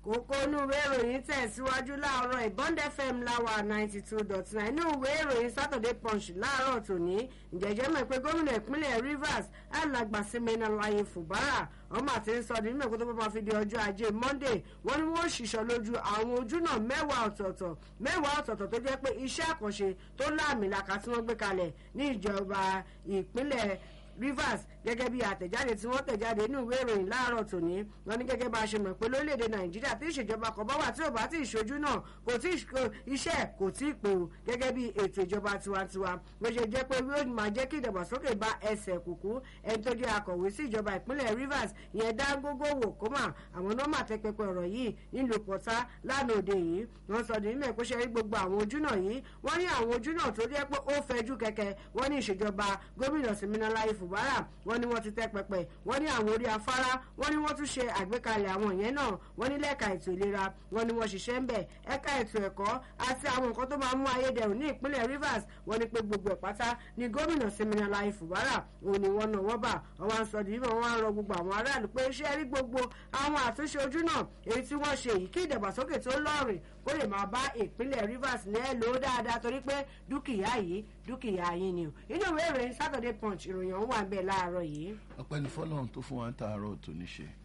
kókó inú ìwé ìròyìn tẹ̀síwájú láàárọ̀ ìbọ́ndẹ fm láwà ninety two dot nine inú ìwé ìròyìn saturday punch láàárọ̀ tòní ìjẹ́jẹ́ mọ̀ pé gómìnà ìpínlẹ̀ rivers alàgbà simena láyé fùbárà ọmọ àti ń sọ nínú ẹ̀kọ́ tó bá fi di ọjọ́ ajé monday wọ́n ní wọ́n ṣìṣọ́ lójú àwọn ojúnà mẹ́wàá ọ̀tọ̀ọ̀tọ̀ mẹ́wàá ọ̀tọ̀ọ̀tọ̀ tó jẹ́ pé iṣẹ́ àkànṣe tó láàmìlaka tí wọ́n gbé kalẹ̀ ní ìjọba ìpínlẹ̀ rivers gẹ́gẹ́ bí àtẹ̀jáde tí wọ́n tẹ̀jáde nínú ìwé ìròyìn láàárọ̀ tòní wọ́n ní gẹ́gẹ́ bá a ṣe mọ̀ pé lórílẹ̀‐èdè nàìjíríà tí ìṣèjọba kan bá wà tí ò bá tí ìṣojú náà kò tí iṣẹ́ kò tí ì pè ó gẹ́gẹ́ bí ètò ìjọba tiwantiwa bó ṣe jẹ́ pé yóò máa jẹ́ kí ìdàgbàsókè bá ẹsẹ̀ kùkú ẹni tó jẹ́ akọ̀wé sí ìjọba ìpínlẹ̀ rivers ìyẹn dáńgógó wò kó mà àwọn nọ́mà tẹ pẹpẹ ọ̀rọ̀ yìí nílùú pọ̀tá lánàá òde yìí wọ́n sọ ní nílẹ̀ ìpínṣẹ́ rí gbogbo àwọn ojú náà yìí wọ́n ní àwọn ojú náà tó jẹ́ pé ó fẹjú kẹ̀kẹ́ wọ́n ní ìṣèjọba gómìnà siminalayi fubara wọ́n ní wọ́n ti tẹ́ pẹpẹ wọ́n ní àwọn orí afárá wọ́n ní wọ́n tún ṣe àgbékalẹ̀ àwọn ìyẹn náà wọ́n ní lẹ́ka ètò ìlera wọ́n ní wọ́n ṣiṣẹ́ ń bẹ̀ ẹ̀ka ètò ẹ̀kọ́ àti àwọn nǹkan tó máa mú ayédẹrùn ní ìpínlẹ̀ rivers wọ́n ní pé gbogbo ẹ̀ pátá ní gómìnà siminalayi fubara òun ni wọ́n náà wọ́n bà wọ́n wá ń sọ dìbò wọ́n á rọ gbogbo àwọn aráàlú pé iṣẹ́ rí gbogbo àwọn àtúnṣe ojú náà èyí tí wọ́n ṣe yìí kí ìdàgbàsókè tó lọ́ọ̀rìn kó lè máa bá ìpínlẹ̀ rivers ní ẹ̀ lò ó dáadáa torí pé dúkìá yìí dúkìá yín ni o inú ìwé ìròyìn saturday punch ìròyìn ọ̀hún wà ń bẹ̀ láàárọ̀ yìí. ọpẹ́ ní fọlọ́run tó fún wa ń tààrọ̀ tó ní ṣe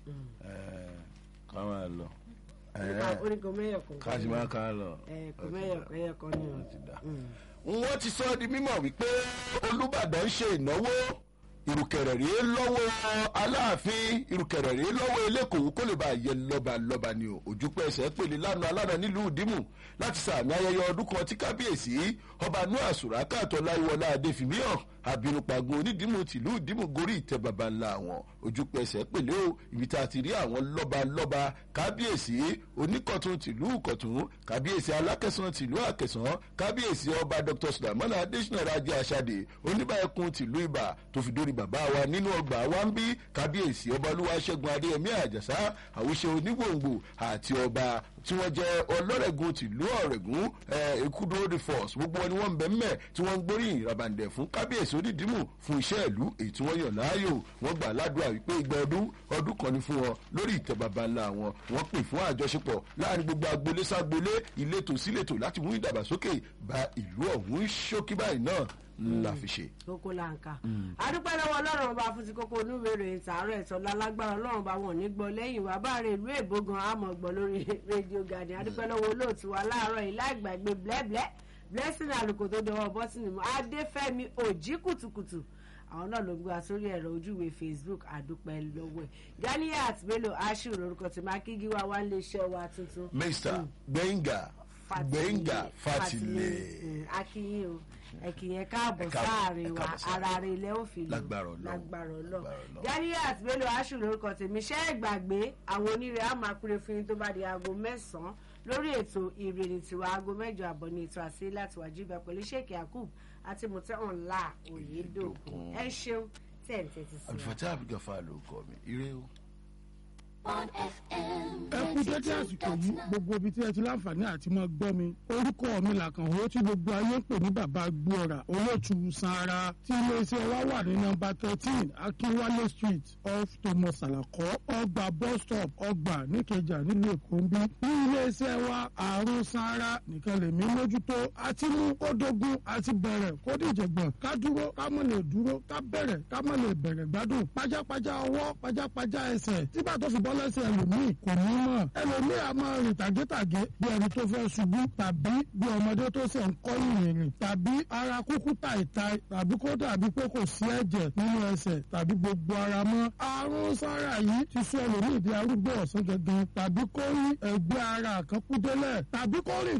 ká máa lọ. oníkan mẹ́yọ̀ kan. ká sì máa ká lọ. kò mẹ́yọ̀ kan ẹ̀yọ̀ kan ni o. wọ́n ti sọ di mímọ̀ wípé olùbàdàn ń ṣe ìnáwó ìrùkẹ̀rẹ̀ rèé lọ́wọ́ aláàfin ìrùkẹ̀rẹ̀ rèé lọ́wọ́ elékòó kó lè bá yẹ lọ́ba lọ́ba ni o òjúpẹ́ ẹsẹ̀ pèlè lánàá alánà nílùú ìdímù láti sàmì ayẹyẹ ọdún kan tí kábíyèsí ọba noah sùràkà tọ́láyíwọlá adéfìmíhàn àbínúpagun onídìímù tìlú ìdímù gorí ìtẹ́ baba ńlá wọn òjúpẹ́ ẹsẹ̀ pèlè o ibi tá a ti rí àwọn lọ́ba lọ́ba kábíyèsí oníkọ̀tún tìlú kọ̀tún kábíyèsí alákẹ̀sán tìlú àkẹsán kábíyèsí ọba dr sulaiman adésínà rajá aṣáde oníbàákun tìlú ibà tó fi dórí bàbá wa nínú ọgbà wa ń bí kábíyèsí ọba olúwa ṣẹ́gun adéyẹmí àjàsá àwùṣe onígbòǹgbò àti ọba tí wọ́n jẹ́ ọlọ́rẹ̀gùn tìlú ọ̀rẹ̀gùn ekudo the force gbogbo wọn ni wọ́n ń bẹ̀ mẹ́ tí wọ́n ń gbóríyìn rabandẹ̀ fún kábíyèsí onídìímù fún iṣẹ́ ìlú èyí tí wọ́n yàn láàyò wọ́n gbà ládùúgbà wípé igba ọdún ọdún kan ni fún wọn lórí ìtẹ́ baba ńlá wọn wọ́n pè fún àjọṣepọ̀ láàrin gbogbo agboolé ságboolé ìletò síletò láti mú ìdàgbàsókè bá ìlú ọ̀hún ṣókí báyìí náà la fi ṣe. kókó la ń ka adúpẹ́ lọ́wọ́ ọlọ́run ọba fún ti kókó onúwèrè ìtààrọ̀ ẹ̀tọ́ lálágbára ọlọ́run ọba wọn ò ní gbọ́ lẹ́yìn wá bá rè ìlú èbó gan àmọ́ gbọ́ lórí rédíò gani adúpẹ́ lọ́wọ́ olóòtú wa láàárọ̀ yìí láìgbàgbé blẹ́blẹ́ blessing àlùkò tó dọwọ́ bọ́sìnì mọ́ adéfẹ́mi òjì kùtùkùtù àwọn náà ló gbé wa sórí ẹ̀rọ ojúwe facebook àdúpẹ́ lọ́wọ́ ẹ̀ ganiat bello ashiru lórúkọ tí mákígí wa wá ń lè ṣẹ́ wa tuntun. mr gbẹ̀ngà gbẹ̀ngà fatilẹ̀. akínyìn o ẹkìyẹn káàbọ̀ sáàrin wa ara rẹ̀ ilẹ̀ ó fi lò lágbára ọlọ́ ganiat bello ashiru lórúkọ tèmi ṣẹ́ ìgbàgbé àwọn onírè á máa kúrè fún yín tó bá di aago mẹ́sàn-án lórí ètò ìrìnnì tiwa aago mẹ́jọ àbọ̀ ní ètò àṣẹ láti wájú ibà pẹ̀lú sheik yakub àti mọ̀tẹ́hàn ńlá òyedòkun ẹ ṣeun tẹ̀ ń tẹ̀tí sí wa. àlùfáàtà àbíkàfà ló kọ mi ire o ẹ kú dédé àsìkò yìí gbogbo ibi tí ẹ ti láǹfààní àti mọ gbọ́ mi orúkọ mi làkànwó tí gbogbo ayé ń pè ní bàbá gbóòrà olóòtú sanra tí iléeṣẹ́ wa wà ní nọmba thirteen akínwálé street off thomas alakọ ọgbà bus stop ọgbà níkẹjà nílùú èkó ń bí ní iléeṣẹ́ wa àrùn sanra nìkan lèmi mójútó àti mú kó dógún àti bẹ̀rẹ̀ kó dìjẹ̀gbọ̀n ká dúró ká mọ̀ lè dúró ká bẹ̀rẹ̀ ká mọ̀ lè bẹ̀rẹ̀ gbádùn pajápajá ọwọ́ pajápajá ẹsẹ̀ tí bàtọ́ fi bọ́ lẹ́sẹ̀ ẹlòmíì kò ní mọ̀ ẹlòmíì a máa rìn tàgétàgé bí ẹni tó fẹ́ ṣubú tàbí bí ọmọdé tó ṣe ń kọ́ ìrìn tàbí ara kúkú tàìtàì tàbí kó dàbí pé kò sí ẹ̀jẹ̀ nínú ẹsẹ̀ tàbí gbogbo ara mọ́ àrùn sára yìí ti sọ ẹlòmíì di arúgbó ọ̀sán gangan tàbí kó rí ẹgbẹ́ ara kan kú délẹ̀ tàbí kó rìn